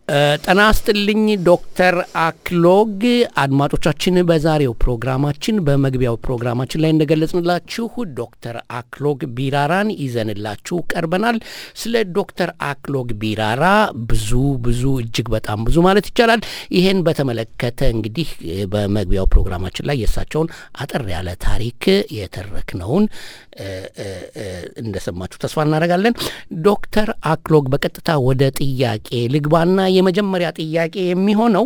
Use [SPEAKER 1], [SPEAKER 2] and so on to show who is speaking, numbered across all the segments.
[SPEAKER 1] ጤና ይስጥልኝ ዶክተር አክሎግ አድማጮቻችን በዛሬው ፕሮግራማችን በመግቢያው ፕሮግራማችን ላይ እንደገለጽንላችሁ ዶክተር አክሎግ ቢራራን ይዘንላችሁ ቀርበናል ስለ ዶክተር አክሎግ ቢራራ ብዙ ብዙ እጅግ በጣም ብዙ ማለት ይቻላል ይሄን በተመለከተ እንግዲህ በመግቢያው ፕሮግራማችን ላይ የእሳቸውን አጠር ያለ ታሪክ የተረክነውን እንደሰማችሁ ተስፋ እናደርጋለን ዶክተር አክሎግ በቀጥታ ወደ ጥያቄ ልግባና የመጀመሪያ ጥያቄ የሚሆነው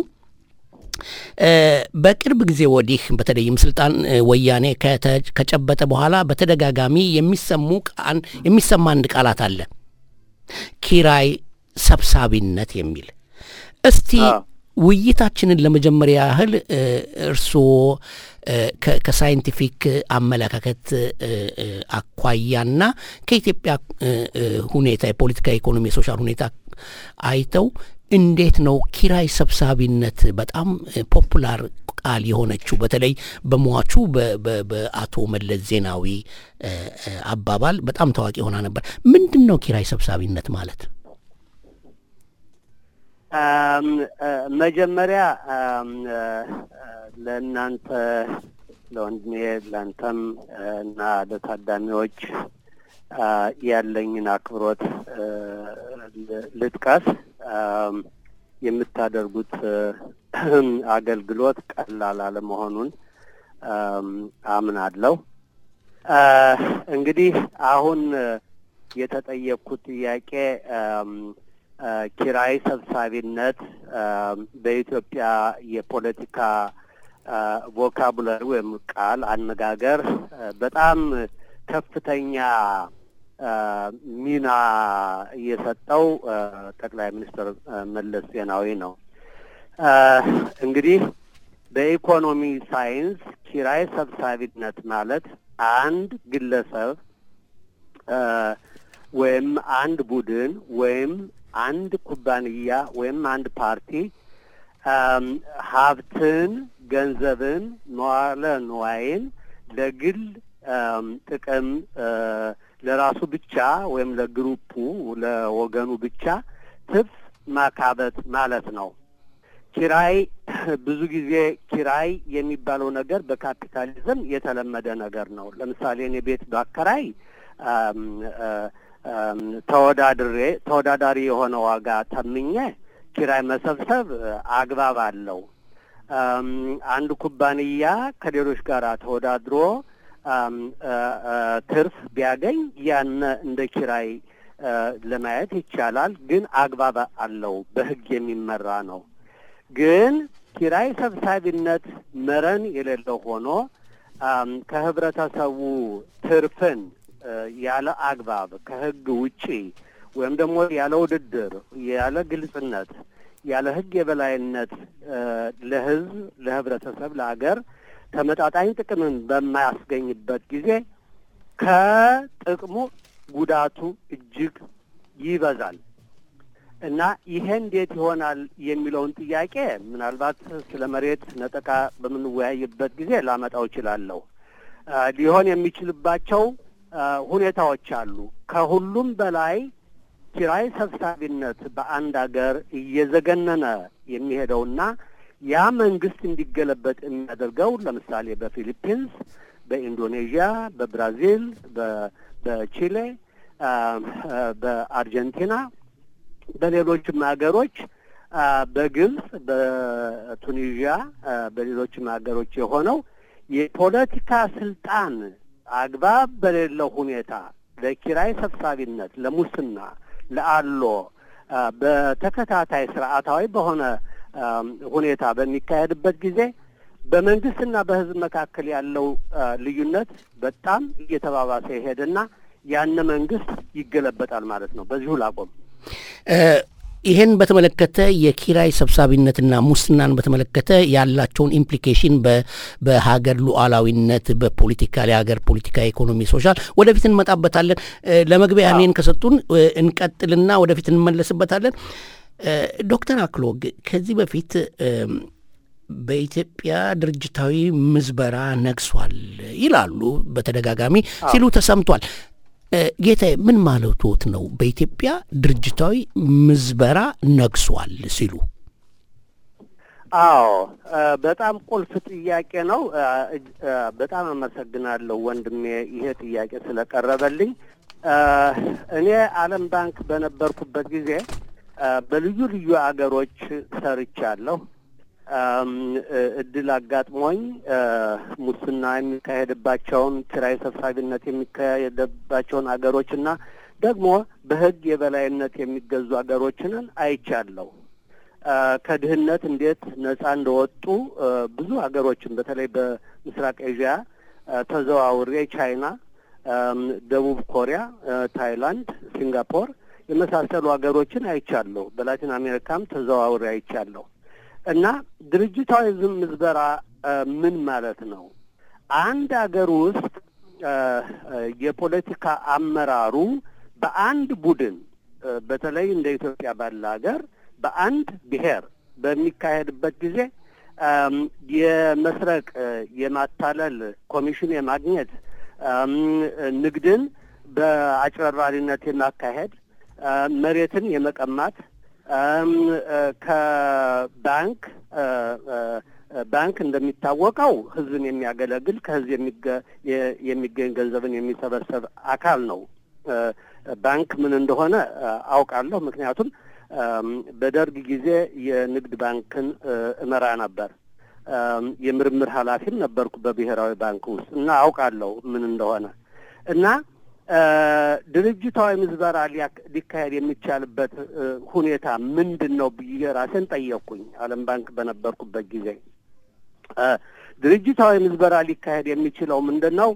[SPEAKER 1] በቅርብ ጊዜ ወዲህ በተለይም ስልጣን ወያኔ ከጨበጠ በኋላ በተደጋጋሚ የሚሰሙ የሚሰማ አንድ ቃላት አለ ኪራይ ሰብሳቢነት የሚል እስቲ ውይይታችንን ለመጀመሪያ ያህል እርስዎ ከሳይንቲፊክ አመለካከት አኳያና ከኢትዮጵያ ሁኔታ የፖለቲካ ኢኮኖሚ የሶሻል ሁኔታ አይተው እንዴት ነው ኪራይ ሰብሳቢነት በጣም ፖፑላር ቃል የሆነችው በተለይ በሟቹ በአቶ መለስ ዜናዊ አባባል በጣም ታዋቂ ሆና ነበር ምንድን ነው ኪራይ ሰብሳቢነት ማለት
[SPEAKER 2] መጀመሪያ ለእናንተ ለወንድሜ ለአንተም እና ለታዳሚዎች ያለኝን አክብሮት ልጥቀስ። የምታደርጉት አገልግሎት ቀላል አለመሆኑን አምናለሁ። እንግዲህ አሁን የተጠየቅኩት ጥያቄ ኪራይ ሰብሳቢነት በኢትዮጵያ የፖለቲካ ቮካቡላሪ ወይም ቃል አነጋገር በጣም ከፍተኛ ሚና የሰጠው ጠቅላይ ሚኒስትር መለስ ዜናዊ ነው። እንግዲህ በኢኮኖሚ ሳይንስ ኪራይ ሰብሳቢነት ማለት አንድ ግለሰብ ወይም አንድ ቡድን ወይም አንድ ኩባንያ ወይም አንድ ፓርቲ ሀብትን፣ ገንዘብን፣ መዋለ ንዋይን ለግል ጥቅም ለራሱ ብቻ ወይም ለግሩፑ ለወገኑ ብቻ ትርፍ ማካበት ማለት ነው። ኪራይ ብዙ ጊዜ ኪራይ የሚባለው ነገር በካፒታሊዝም የተለመደ ነገር ነው። ለምሳሌ እኔ ቤት ባከራይ ተወዳድሬ ተወዳዳሪ የሆነ ዋጋ ተምኜ ኪራይ መሰብሰብ አግባብ አለው። አንድ ኩባንያ ከሌሎች ጋር ተወዳድሮ ትርፍ ቢያገኝ ያነ እንደ ኪራይ ለማየት ይቻላል። ግን አግባብ አለው፣ በሕግ የሚመራ ነው። ግን ኪራይ ሰብሳቢነት መረን የሌለው ሆኖ ከህብረተሰቡ ትርፍን ያለ አግባብ ከሕግ ውጪ ወይም ደግሞ ያለ ውድድር፣ ያለ ግልጽነት፣ ያለ ሕግ የበላይነት ለሕዝብ፣ ለህብረተሰብ፣ ለአገር ተመጣጣኝ ጥቅምን በማያስገኝበት ጊዜ ከጥቅሙ ጉዳቱ እጅግ ይበዛል እና ይሄ እንዴት ይሆናል የሚለውን ጥያቄ ምናልባት ስለ መሬት ነጠቃ በምንወያይበት ጊዜ ላመጣው እችላለሁ። ሊሆን የሚችልባቸው ሁኔታዎች አሉ። ከሁሉም በላይ ኪራይ ሰብሳቢነት በአንድ ሀገር እየዘገነነ የሚሄደውና ያ መንግስት እንዲገለበጥ የሚያደርገው ለምሳሌ በፊሊፒንስ፣ በኢንዶኔዥያ፣ በብራዚል፣ በቺሌ፣ በአርጀንቲና፣ በሌሎችም ሀገሮች በግብጽ፣ በቱኒዥያ፣ በሌሎችም ሀገሮች የሆነው የፖለቲካ ስልጣን አግባብ በሌለው ሁኔታ ለኪራይ ሰብሳቢነት፣ ለሙስና፣ ለአሎ በተከታታይ ስርዓታዊ በሆነ ሁኔታ በሚካሄድበት ጊዜ በመንግስትና በሕዝብ መካከል ያለው ልዩነት በጣም እየተባባሰ ይሄድና ያነ መንግስት ይገለበጣል ማለት ነው። በዚሁ ላቆም።
[SPEAKER 1] ይህን በተመለከተ የኪራይ ሰብሳቢነትና ሙስናን በተመለከተ ያላቸውን ኢምፕሊኬሽን በሀገር ሉዓላዊነት፣ በፖለቲካ የሀገር ፖለቲካ፣ ኢኮኖሚ፣ ሶሻል ወደፊት እንመጣበታለን። ለመግቢያ ያኔን ከሰጡን እንቀጥልና ወደፊት እንመለስበታለን። ዶክተር አክሎግ ከዚህ በፊት በኢትዮጵያ ድርጅታዊ ምዝበራ ነግሷል ይላሉ፣ በተደጋጋሚ ሲሉ ተሰምቷል። ጌታዬ ምን ማለቶት ነው? በኢትዮጵያ ድርጅታዊ ምዝበራ ነግሷል ሲሉ
[SPEAKER 2] አዎ በጣም ቁልፍ ጥያቄ ነው። በጣም አመሰግናለሁ ወንድሜ ይሄ ጥያቄ ስለቀረበልኝ። እኔ ዓለም ባንክ በነበርኩበት ጊዜ በልዩ ልዩ አገሮች ሰርቻለሁ። እድል አጋጥሞኝ ሙስና የሚካሄድባቸውን ኪራይ ሰብሳቢነት የሚካሄድባቸውን አገሮች እና ደግሞ በሕግ የበላይነት የሚገዙ አገሮችንን አይቻለሁ። ከድህነት እንዴት ነጻ እንደወጡ ብዙ ሀገሮችን በተለይ በምስራቅ ኤዥያ ተዘዋውሬ ቻይና፣ ደቡብ ኮሪያ፣ ታይላንድ፣ ሲንጋፖር የመሳሰሉ ሀገሮችን አይቻለሁ። በላቲን አሜሪካም ተዘዋውሬ አይቻለሁ። እና ድርጅታዊ ምዝበራ ምን ማለት ነው? አንድ ሀገር ውስጥ የፖለቲካ አመራሩ በአንድ ቡድን በተለይ እንደ ኢትዮጵያ ባለ ሀገር በአንድ ብሔር በሚካሄድበት ጊዜ የመስረቅ፣ የማታለል፣ ኮሚሽን የማግኘት፣ ንግድን በአጭበርባሪነት የማካሄድ፣ መሬትን የመቀማት ከባንክ ባንክ እንደሚታወቀው ሕዝብን የሚያገለግል ከሕዝብ የሚገኝ ገንዘብን የሚሰበሰብ አካል ነው። ባንክ ምን እንደሆነ አውቃለሁ። ምክንያቱም በደርግ ጊዜ የንግድ ባንክን እመራ ነበር። የምርምር ኃላፊም ነበርኩ በብሔራዊ ባንክ ውስጥ እና አውቃለሁ ምን እንደሆነ እና ድርጅታዊ ምዝበራ ሊካሄድ የሚቻልበት ሁኔታ ምንድን ነው ብዬ ራሴን ጠየቅኩኝ። ዓለም ባንክ በነበርኩበት ጊዜ ድርጅታዊ ምዝበራ ሊካሄድ የሚችለው ምንድን ነው?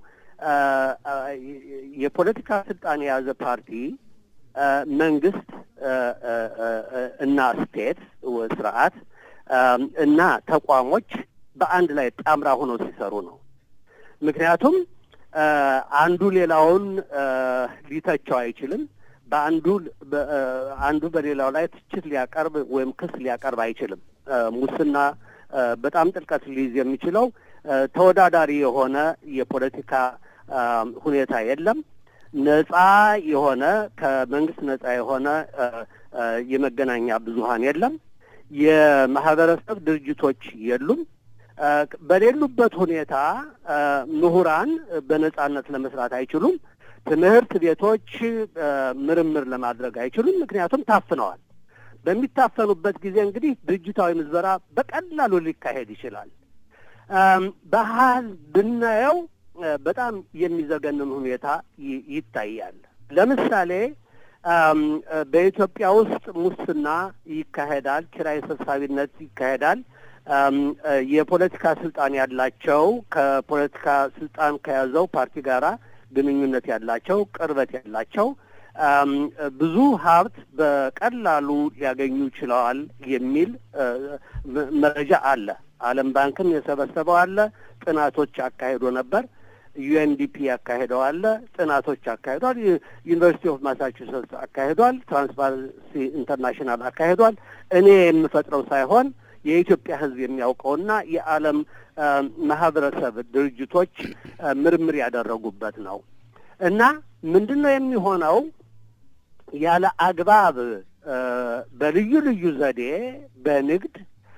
[SPEAKER 2] የፖለቲካ ስልጣን የያዘ ፓርቲ መንግስት እና ስቴት ስርዓት እና ተቋሞች በአንድ ላይ ጣምራ ሆነው ሲሰሩ ነው። ምክንያቱም አንዱ ሌላውን ሊተቸው አይችልም። በአንዱ አንዱ በሌላው ላይ ትችት ሊያቀርብ ወይም ክስ ሊያቀርብ አይችልም። ሙስና በጣም ጥልቀት ሊይዝ የሚችለው ተወዳዳሪ የሆነ የፖለቲካ ሁኔታ የለም። ነጻ የሆነ ከመንግስት ነጻ የሆነ የመገናኛ ብዙኃን የለም። የማህበረሰብ ድርጅቶች የሉም። በሌሉበት ሁኔታ ምሁራን በነጻነት ለመስራት አይችሉም። ትምህርት ቤቶች ምርምር ለማድረግ አይችሉም፣ ምክንያቱም ታፍነዋል። በሚታፈኑበት ጊዜ እንግዲህ ድርጅታዊ ምዝበራ በቀላሉ ሊካሄድ ይችላል። ባህል ብናየው በጣም የሚዘገንን ሁኔታ ይታያል። ለምሳሌ በኢትዮጵያ ውስጥ ሙስና ይካሄዳል፣ ኪራይ ሰብሳቢነት ይካሄዳል። የፖለቲካ ስልጣን ያላቸው ከፖለቲካ ስልጣን ከያዘው ፓርቲ ጋራ ግንኙነት ያላቸው ቅርበት ያላቸው ብዙ ሀብት በቀላሉ ሊያገኙ ችለዋል የሚል መረጃ አለ። ዓለም ባንክም የሰበሰበው አለ። ጥናቶች አካሂዶ ነበር። ዩኤንዲፒ ያካሄደው አለ። ጥናቶች አካሂዷል። ዩኒቨርሲቲ ኦፍ ማሳቹሴትስ አካሂዷል። ትራንስፓረንሲ ኢንተርናሽናል አካሂዷል። እኔ የምፈጥረው ሳይሆን የኢትዮጵያ ሕዝብ የሚያውቀውና የዓለም ማህበረሰብ ድርጅቶች ምርምር ያደረጉበት ነው እና ምንድን ነው የሚሆነው ያለ አግባብ በልዩ ልዩ ዘዴ በንግድ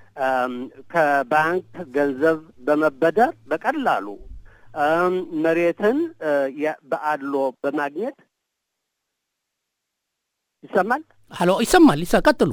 [SPEAKER 2] ከባንክ ገንዘብ በመበደር በቀላሉ መሬትን በአድሎ በማግኘት ይሰማል።
[SPEAKER 1] ሀሎ፣ ይሰማል። ይሰ ቀጥሉ።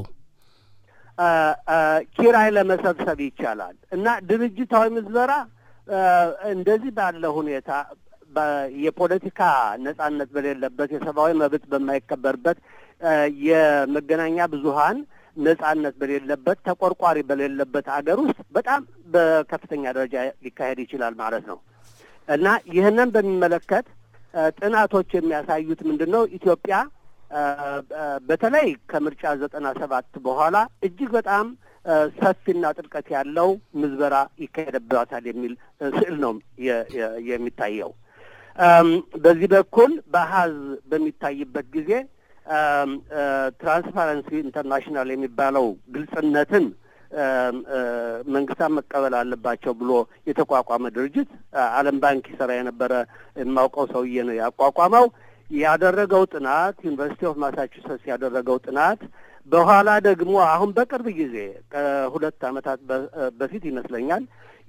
[SPEAKER 2] ኪራይ ለመሰብሰብ ይቻላል እና ድርጅታዊ ምዝበራ እንደዚህ ባለ ሁኔታ የፖለቲካ ነጻነት በሌለበት የሰብአዊ መብት በማይከበርበት የመገናኛ ብዙኃን ነጻነት በሌለበት ተቆርቋሪ በሌለበት አገር ውስጥ በጣም በከፍተኛ ደረጃ ሊካሄድ ይችላል ማለት ነው እና ይህንን በሚመለከት ጥናቶች የሚያሳዩት ምንድን ነው? ኢትዮጵያ በተለይ ከምርጫ ዘጠና ሰባት በኋላ እጅግ በጣም ሰፊና ጥልቀት ያለው ምዝበራ ይካሄድባታል የሚል ስዕል ነው የሚታየው። በዚህ በኩል በአሀዝ በሚታይበት ጊዜ ትራንስፓረንሲ ኢንተርናሽናል የሚባለው ግልጽነትን መንግስታት መቀበል አለባቸው ብሎ የተቋቋመ ድርጅት ዓለም ባንክ ይሰራ የነበረ የማውቀው ሰውዬ ነው ያቋቋመው። ያደረገው ጥናት ዩኒቨርሲቲ ኦፍ ማሳቹሴትስ ያደረገው ጥናት በኋላ ደግሞ አሁን በቅርብ ጊዜ ከሁለት ዓመታት በፊት ይመስለኛል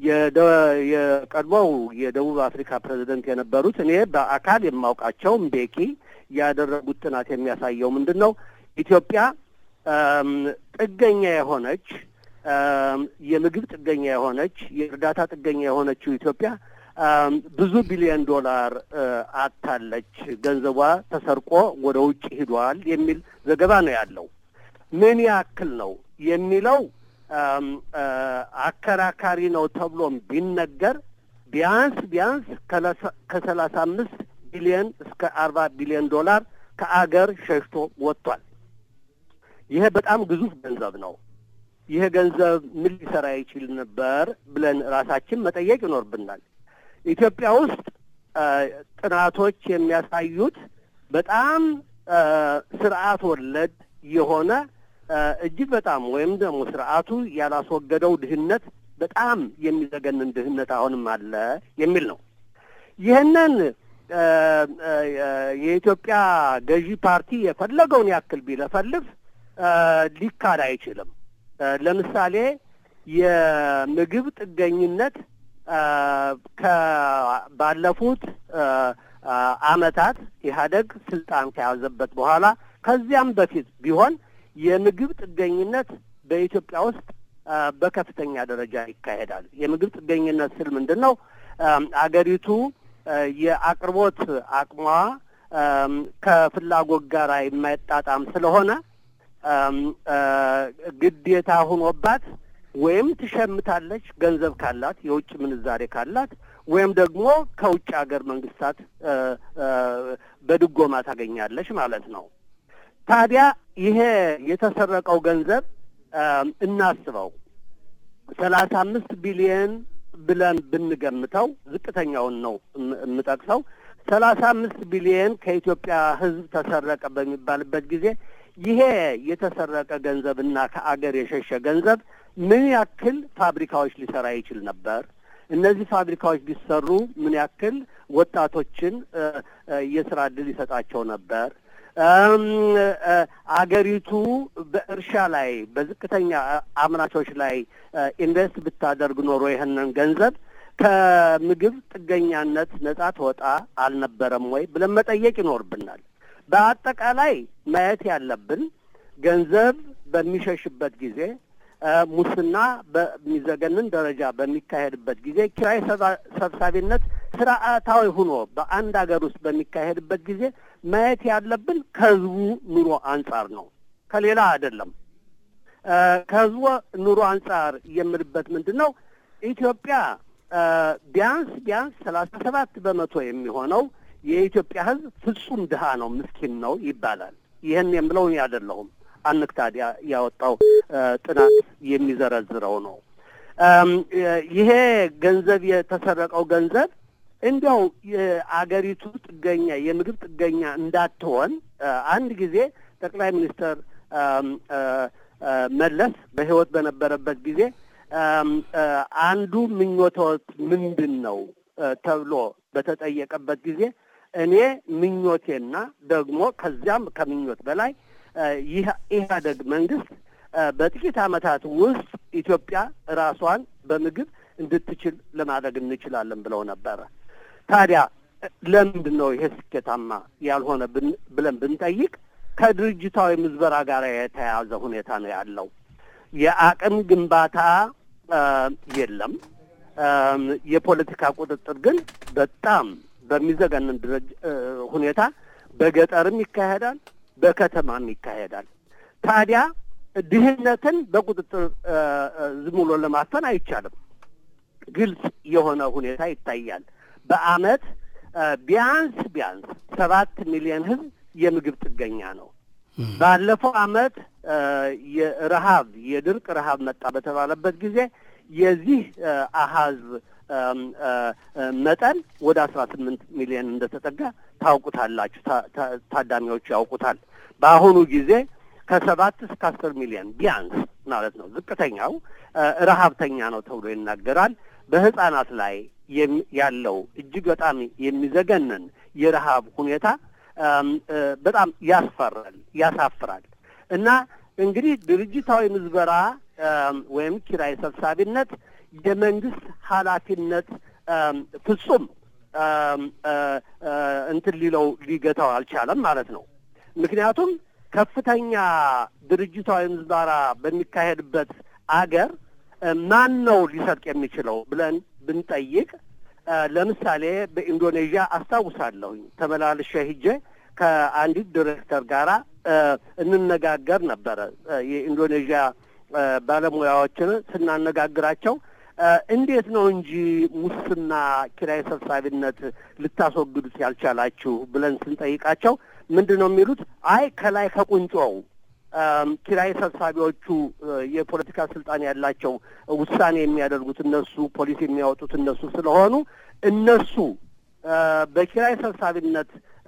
[SPEAKER 2] የቀድሞው የደቡብ አፍሪካ ፕሬዚደንት የነበሩት እኔ በአካል የማውቃቸው ምቤኪ ያደረጉት ጥናት የሚያሳየው ምንድን ነው? ኢትዮጵያ ጥገኛ የሆነች የምግብ ጥገኛ የሆነች የእርዳታ ጥገኛ የሆነችው ኢትዮጵያ ብዙ ቢሊዮን ዶላር አታለች፣ ገንዘቧ ተሰርቆ ወደ ውጭ ሂዷል የሚል ዘገባ ነው ያለው። ምን ያክል ነው የሚለው አከራካሪ ነው ተብሎም ቢነገር ቢያንስ ቢያንስ ከሰላሳ አምስት ቢሊዮን እስከ አርባ ቢሊዮን ዶላር ከአገር ሸሽቶ ወጥቷል። ይሄ በጣም ግዙፍ ገንዘብ ነው። ይሄ ገንዘብ ምን ሊሰራ ይችል ነበር ብለን ራሳችን መጠየቅ ይኖርብናል። ኢትዮጵያ ውስጥ ጥናቶች የሚያሳዩት በጣም ስርዓት ወለድ የሆነ እጅግ በጣም ወይም ደግሞ ስርዓቱ ያላስወገደው ድህነት በጣም የሚዘገንን ድህነት አሁንም አለ የሚል ነው። ይህንን የኢትዮጵያ ገዢ ፓርቲ የፈለገውን ያክል ቢለፈልፍ ሊካድ አይችልም። ለምሳሌ የምግብ ጥገኝነት ከባለፉት ዓመታት ኢህአደግ ስልጣን ከያዘበት በኋላ ከዚያም በፊት ቢሆን የምግብ ጥገኝነት በኢትዮጵያ ውስጥ በከፍተኛ ደረጃ ይካሄዳል። የምግብ ጥገኝነት ስል ምንድን ነው? አገሪቱ የአቅርቦት አቅሟ ከፍላጎት ጋር የማይጣጣም ስለሆነ ግዴታ ሆኖባት ወይም ትሸምታለች ገንዘብ ካላት የውጭ ምንዛሬ ካላት ወይም ደግሞ ከውጭ ሀገር መንግስታት በድጎማ ታገኛለች ማለት ነው። ታዲያ ይሄ የተሰረቀው ገንዘብ እናስበው ሰላሳ አምስት ቢሊየን ብለን ብንገምተው ዝቅተኛውን ነው የምጠቅሰው። ሰላሳ አምስት ቢሊየን ከኢትዮጵያ ሕዝብ ተሰረቀ በሚባልበት ጊዜ ይሄ የተሰረቀ ገንዘብ እና ከአገር የሸሸ ገንዘብ ምን ያክል ፋብሪካዎች ሊሰራ ይችል ነበር? እነዚህ ፋብሪካዎች ቢሰሩ ምን ያክል ወጣቶችን የስራ እድል ይሰጣቸው ነበር? አገሪቱ በእርሻ ላይ በዝቅተኛ አምራቾች ላይ ኢንቨስት ብታደርግ ኖሮ ይህንን ገንዘብ ከምግብ ጥገኛነት ነጻ ትወጣ አልነበረም ወይ ብለን መጠየቅ ይኖርብናል። በአጠቃላይ ማየት ያለብን ገንዘብ በሚሸሽበት ጊዜ ሙስና በሚዘገንን ደረጃ በሚካሄድበት ጊዜ ኪራይ ሰብሳቢነት ስርዓታዊ ሆኖ በአንድ ሀገር ውስጥ በሚካሄድበት ጊዜ ማየት ያለብን ከህዝቡ ኑሮ አንጻር ነው፣ ከሌላ አይደለም። ከህዝቡ ኑሮ አንጻር የምልበት ምንድን ነው? ኢትዮጵያ ቢያንስ ቢያንስ ሰላሳ ሰባት በመቶ የሚሆነው የኢትዮጵያ ህዝብ ፍጹም ድሀ ነው፣ ምስኪን ነው ይባላል። ይህን የምለው እኔ አይደለሁም። አንክታድ ያወጣው ጥናት የሚዘረዝረው ነው። ይሄ ገንዘብ የተሰረቀው ገንዘብ እንዲያው የአገሪቱ ጥገኛ የምግብ ጥገኛ እንዳትሆን አንድ ጊዜ ጠቅላይ ሚኒስትር መለስ በህይወት በነበረበት ጊዜ አንዱ ምኞቶት ምንድን ነው ተብሎ በተጠየቀበት ጊዜ እኔ ምኞቴና ደግሞ ከዚያም ከምኞት በላይ ይህ ኢህአደግ መንግስት በጥቂት ዓመታት ውስጥ ኢትዮጵያ ራሷን በምግብ እንድትችል ለማድረግ እንችላለን ብለው ነበረ። ታዲያ ለምንድን ነው ይሄ ስኬታማ ያልሆነ ብለን ብንጠይቅ ከድርጅታዊ ምዝበራ ጋር የተያያዘ ሁኔታ ነው ያለው። የአቅም ግንባታ የለም። የፖለቲካ ቁጥጥር ግን በጣም በሚዘገንን ሁኔታ በገጠርም ይካሄዳል፣ በከተማም ይካሄዳል። ታዲያ ድህነትን በቁጥጥር ዝም ብሎ ለማፈን አይቻልም። ግልጽ የሆነ ሁኔታ ይታያል። በአመት ቢያንስ ቢያንስ ሰባት ሚሊዮን ህዝብ የምግብ ጥገኛ ነው። ባለፈው አመት የረሀብ የድርቅ ረሀብ መጣ በተባለበት ጊዜ የዚህ አሀዝ መጠን ወደ አስራ ስምንት ሚሊዮን እንደተጠጋ ታውቁታላችሁ፣ ታዳሚዎቹ ያውቁታል። በአሁኑ ጊዜ ከሰባት እስከ አስር ሚሊዮን ቢያንስ ማለት ነው ዝቅተኛው ረሀብተኛ ነው ተብሎ ይናገራል። በህጻናት ላይ ያለው እጅግ በጣም የሚዘገንን የረሀብ ሁኔታ በጣም ያስፈራል፣ ያሳፍራል። እና እንግዲህ ድርጅታዊ ምዝበራ ወይም ኪራይ ሰብሳቢነት የመንግስት ኃላፊነት ፍጹም እንትን ሊለው ሊገታው አልቻለም ማለት ነው። ምክንያቱም ከፍተኛ ድርጅታዊ ምዝበራ በሚካሄድበት አገር ማን ነው ሊሰርቅ የሚችለው ብለን ብንጠይቅ ለምሳሌ በኢንዶኔዥያ አስታውሳለሁኝ ተመላልሼ ሂጄ ከአንዲት ዲሬክተር ጋራ እንነጋገር ነበረ። የኢንዶኔዥያ ባለሙያዎችን ስናነጋግራቸው እንዴት ነው እንጂ ሙስና፣ ኪራይ ሰብሳቢነት ልታስወግዱት ያልቻላችሁ ብለን ስንጠይቃቸው ምንድን ነው የሚሉት? አይ ከላይ ከቁንጮው ኪራይ ሰብሳቢዎቹ የፖለቲካ ስልጣን ያላቸው ውሳኔ የሚያደርጉት እነሱ፣ ፖሊሲ የሚያወጡት እነሱ ስለሆኑ እነሱ በኪራይ ሰብሳቢነት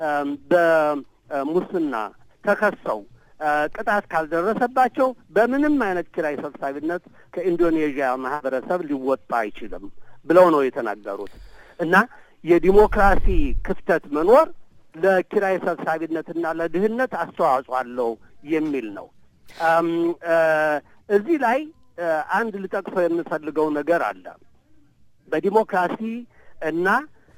[SPEAKER 2] በሙስና ተከሰው ቅጣት ካልደረሰባቸው በምንም አይነት ኪራይ ሰብሳቢነት ከኢንዶኔዥያ ማህበረሰብ ሊወጣ አይችልም ብለው ነው የተናገሩት። እና የዲሞክራሲ ክፍተት መኖር ለኪራይ ሰብሳቢነትና ለድህነት አስተዋጽኦ አለው የሚል ነው። እዚህ ላይ አንድ ልጠቅሰው የምፈልገው ነገር አለ። በዲሞክራሲ እና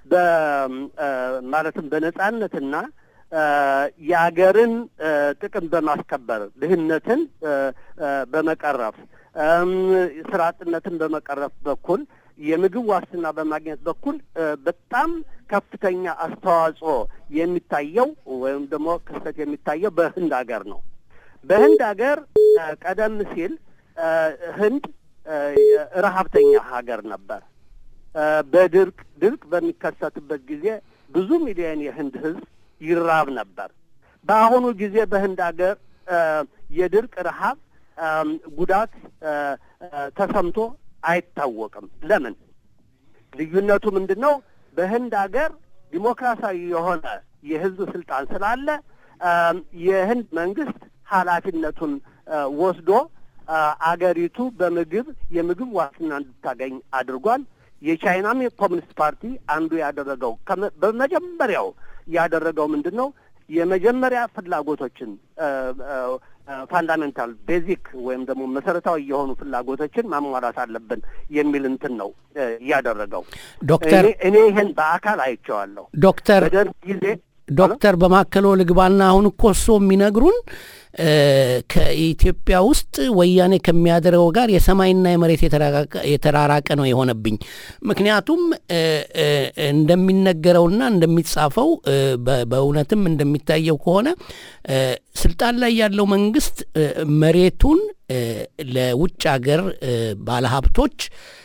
[SPEAKER 2] ማለትም በነጻነትና የአገርን ጥቅም በማስከበር ድህነትን በመቀረፍ ስራ አጥነትን በመቀረፍ በኩል የምግብ ዋስትና በማግኘት በኩል በጣም ከፍተኛ አስተዋጽኦ የሚታየው ወይም ደግሞ ክስተት የሚታየው በህንድ ሀገር ነው። በህንድ ሀገር ቀደም ሲል ህንድ ረሀብተኛ ሀገር ነበር። በድርቅ ድርቅ በሚከሰትበት ጊዜ ብዙ ሚሊዮን የህንድ ህዝብ ይራብ ነበር። በአሁኑ ጊዜ በህንድ ሀገር የድርቅ ረሀብ ጉዳት ተሰምቶ አይታወቅም። ለምን? ልዩነቱ ምንድን ነው? በህንድ ሀገር ዲሞክራሲያዊ የሆነ የህዝብ ስልጣን ስላለ የህንድ መንግስት ኃላፊነቱን ወስዶ አገሪቱ በምግብ የምግብ ዋስትና እንድታገኝ አድርጓል። የቻይናም የኮሚኒስት ፓርቲ አንዱ ያደረገው በመጀመሪያው ያደረገው ምንድን ነው? የመጀመሪያ ፍላጎቶችን ፋንዳሜንታል ቤዚክ ወይም ደግሞ መሰረታዊ የሆኑ ፍላጎቶችን ማሟላት አለብን የሚል እንትን ነው እያደረገው።
[SPEAKER 1] ዶክተር
[SPEAKER 2] እኔ ይህን በአካል አይቼዋለሁ።
[SPEAKER 1] ዶክተር
[SPEAKER 2] በደርግ ጊዜ
[SPEAKER 1] ዶክተር በማከሎ ልግባና አሁን እኮ እሶ የሚነግሩን ከኢትዮጵያ ውስጥ ወያኔ ከሚያደርገው ጋር የሰማይና የመሬት የተራራቀ ነው የሆነብኝ። ምክንያቱም እንደሚነገረውና እንደሚጻፈው በእውነትም እንደሚታየው ከሆነ ስልጣን ላይ ያለው መንግስት መሬቱን ለውጭ ሀገር ባለሀብቶች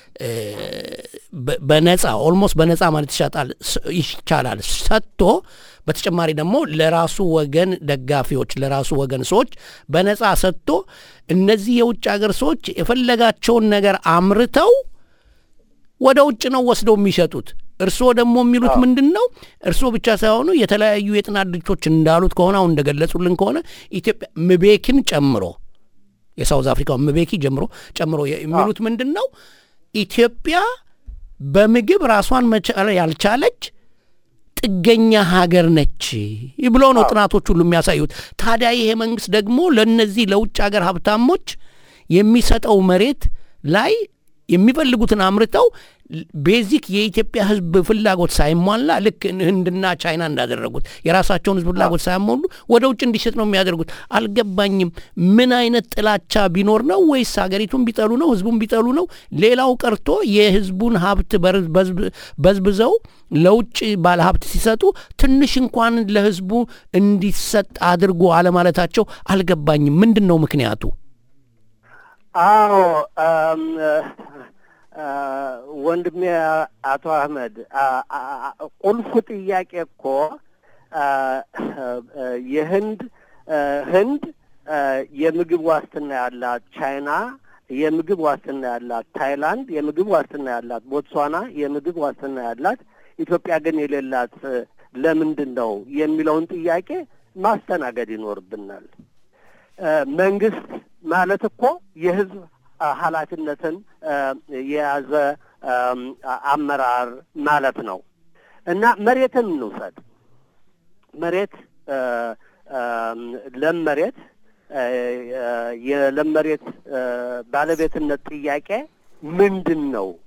[SPEAKER 1] በነጻ ኦልሞስት በነጻ ማለት ይቻላል ሰጥቶ በተጨማሪ ደግሞ ለራሱ ወገን ደጋፊዎች ለራሱ ወገን ሰዎች በነጻ ሰጥቶ እነዚህ የውጭ ሀገር ሰዎች የፈለጋቸውን ነገር አምርተው ወደ ውጭ ነው ወስደው የሚሸጡት። እርስዎ ደግሞ የሚሉት ምንድን ነው? እርስዎ ብቻ ሳይሆኑ የተለያዩ የጥናት ድርጅቶች እንዳሉት ከሆነ አሁን እንደገለጹልን ከሆነ ኢትዮጵያ ምቤኪን ጨምሮ የሳውዝ አፍሪካው ምቤኪ ጀምሮ ጨምሮ የሚሉት ምንድን ነው? ኢትዮጵያ በምግብ ራሷን መቻል ያልቻለች ጥገኛ ሀገር ነች ብሎ ነው ጥናቶች ሁሉ የሚያሳዩት። ታዲያ ይሄ መንግስት ደግሞ ለእነዚህ ለውጭ ሀገር ሀብታሞች የሚሰጠው መሬት ላይ የሚፈልጉትን አምርተው ቤዚክ የኢትዮጵያ ሕዝብ ፍላጎት ሳይሟላ ልክ ህንድና ቻይና እንዳደረጉት የራሳቸውን ሕዝብ ፍላጎት ሳያሟሉ ወደ ውጭ እንዲሸጥ ነው የሚያደርጉት። አልገባኝም። ምን አይነት ጥላቻ ቢኖር ነው? ወይስ ሀገሪቱን ቢጠሉ ነው? ሕዝቡን ቢጠሉ ነው? ሌላው ቀርቶ የሕዝቡን ሀብት በዝብዘው ለውጭ ባለሀብት ሲሰጡ ትንሽ እንኳን ለሕዝቡ እንዲሰጥ አድርጎ አለማለታቸው አልገባኝም። ምንድን ነው ምክንያቱ?
[SPEAKER 2] አዎ ወንድሜ አቶ አህመድ ቁልፉ ጥያቄ እኮ የህንድ ህንድ የምግብ ዋስትና ያላት፣ ቻይና የምግብ ዋስትና ያላት፣ ታይላንድ የምግብ ዋስትና ያላት፣ ቦትስዋና የምግብ ዋስትና ያላት፣ ኢትዮጵያ ግን የሌላት ለምንድን ነው የሚለውን ጥያቄ ማስተናገድ ይኖርብናል። መንግስት ማለት እኮ የህዝብ ኃላፊነትን የያዘ አመራር ማለት ነው እና መሬትን እንውሰድ። መሬት ለም መሬት የለም መሬት ባለቤትነት ጥያቄ ምንድን ነው